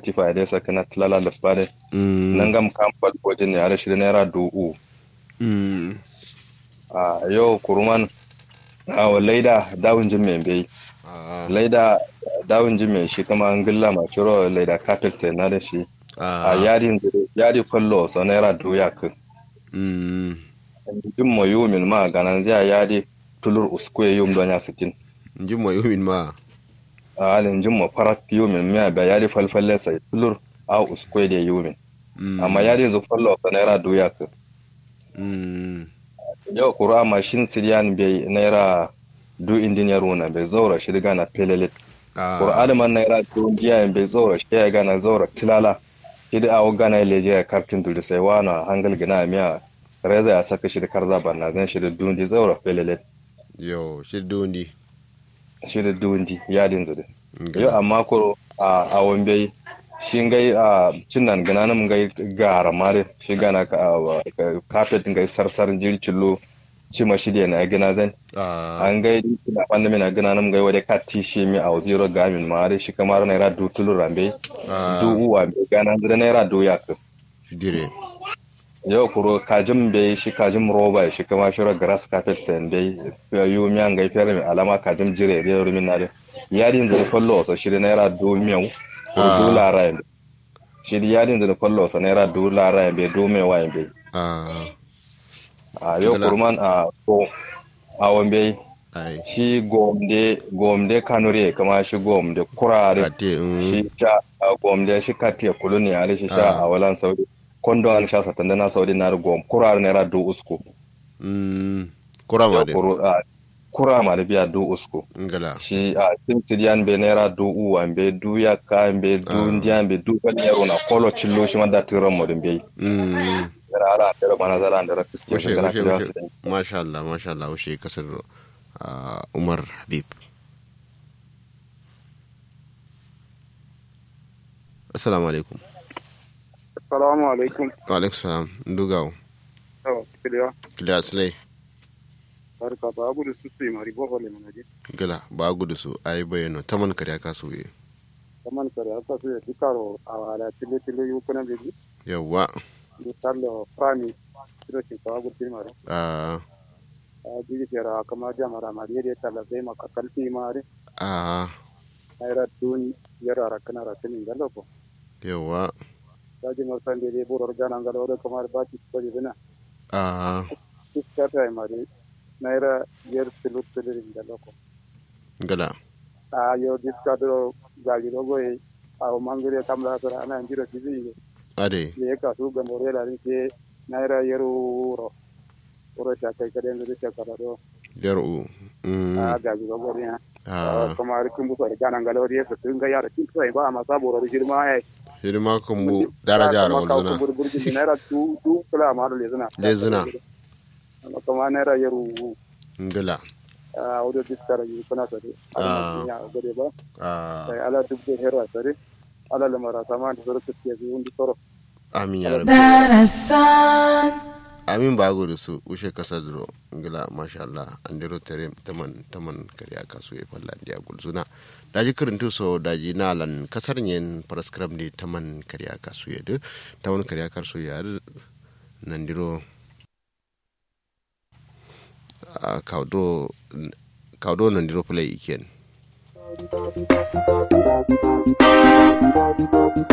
katifa ya dai saka na tilala da fare mm nan gam kamfal wajen ne ala shirin naira du'u mm a yau kuruman a wa laida dawun jin mai bai ah laida dawun jin mai shi kama an gilla ma ciro laida carpet na da shi a ah yadin yadi fallo sa naira du'u ya kan mm jin mo yumin ma ganan zai yadi tulur uskwe yum don ya sitin njin mo yumin ma a halin jin mo farat yumin miya ba yadi falfalle sai tulur a uskwe da yumin mm amma yadi zu fallo sa naira du'u ya kan mm yau kura mashin siriyan bai naira du indiniyar wuna bai zaura shi daga na pelelit ah kura adaman naira du jiya bai zaura shi ya gana zaura tilala shi da awo gana ya leje ya kartin duri sai wana hangal gina miya reza ya saka shi da karza banna zan shi da dundi zaura pelelit yo shi dondi shi da dundi yadin zade Ngala. yau amma kuro a awon bai shi ngai a cinnan gana nan ngai gara mare shi gana ka kafet ngai sarsar jircillo cima shi da na gina zan ah an gai na wanda mina gina nan gai wadai kati shi mi a zero gamin ma dai shi kamar naira du tulu rambe ah du uwa me gana zira naira du ya ka dire yau kuro kajin bai shi kajin roba shi kama shira grass carpet sen bai yu mi an gai fere mi alama kajin jire da rumin na dai yadin zira fallo sa shi da naira du miyau ko Ah. du lara yambe shi da yadin zira fallo sa naira du lara yambe du mewa yambe ah a yau Gala. kurman a ko a wambe ai shi gomde gomde kanure kama shi gomde kurare kate mm shi sha a gomde shi katiya kuluni a shi sha Ah. a walan saudi kondo an sha satan na saudi na gom kurare naira du usku mm kurama de Kuru- a, kura ma da biya du usku ngala shi a tin sidiyan be naira du uwan be du yakka be du Ah. ndiyan be du kali yaro na kolo cillo shi ma da tiran mo din be mm yara ala da mana zara da fiske Washe, kana washe, kira washe. su din masha Allah masha Allah washe kasar ah, Umar Habib Assalamu alaikum Assalamu alaikum. wa alaikum salam ndugawo Yawa, kiliya. kila slay Barka ba abu da su su yi mari bofa le manaje. gala ba gudu su ayi bayano taman kariya kasu ye Kaman kare aka su ya dukaro a wala tile tile yu kuna beji. yawa Di tarlo prami. Kiro shi ka abu tile mari. a A jigi tera kama jamara mari yadda tala zai maka kalfi mari. a Naira dun yara rakana rakani ngalo ko. yawa Daji marsan de de boror gana ngalo da kamar ba ki ko jina. a Iska ta mari. Naira yer tilu tilu ngalo ko. gala A yo diska do gali do goyi. A mangire kamla sara ana njiro kizi. ade ye ka su ga more la ke naira yero ro ro sha kai kade ne sha kala do yaru mm a ga ga go ne a kuma ri kun bu so ga nan galo ye su ga yara kin sai ba ma sabo ro girma ai hidima kan bu daraja rawar zuna bur bur ji naira tu tu kula ma le zuna Le zuna. kuma naira yero ngala a audio diskara yi kuna sare Ah. ala ya gode ba a sai ala dubbe hera sare ala lamara sama da soro ke yi undi soro amin ya rabbi darasan amin ba gudu su ushe kasa duro ngila masha Allah an dero tere taman taman kariya kasu ya falla ndiya gulzuna daji kirintu so daji nalan kasar nyen paraskram di taman kariya kasu ya de taman kariya kasu ya de nan diro a kaudo kaudo nan diro play iken